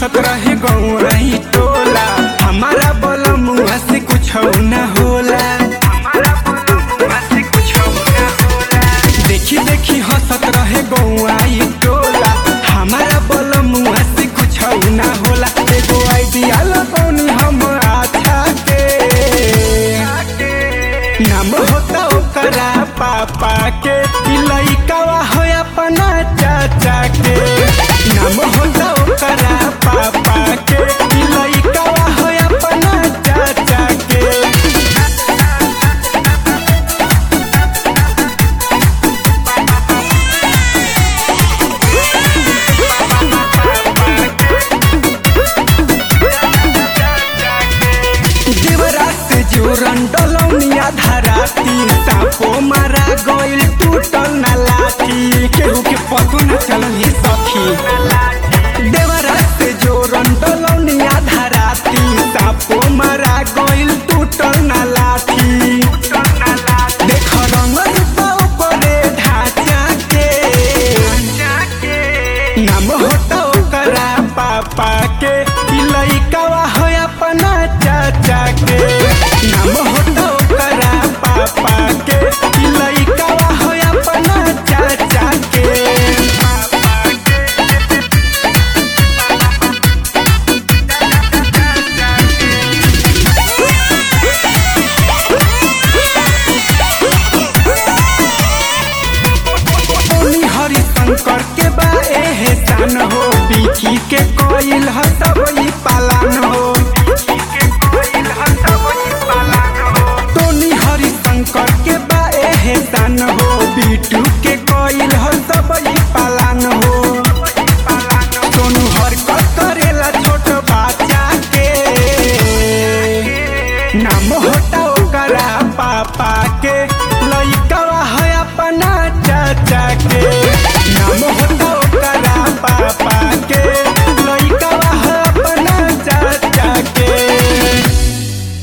हंसत रहे गौराई टोला हमारा बलमुआ से कुछ न होला देखी देखी हंसत रहे गौआई टोला हमारा बलमुआ से कुछ न होला एगो आइडिया लगौनी हम अच्छा के नाम होता ओकरा पापा के ई लइकावा हो अपना चाचा के नाम होता ओकरा पापा के ई लइकावा हो अपना चाचा के देवरात जोरन डलौनिया धराती सापो मारा गइल टूटल ना लाठी केहू के पतो न चलल ही सखी देवरात जोरन डलौनिया धराती सापो मारा गइल टूटल ना लाठी देख रंग रूपा ओकरे ढांचा के नाम होता ओकरा पापा के ई लइकावा हो अपना चाचा के नाम होता ओकरा पापा के ई लइकावा हो अपना चाचा के ओनी हरिशंकर के बा एहसान हो बिकी के कोइल ह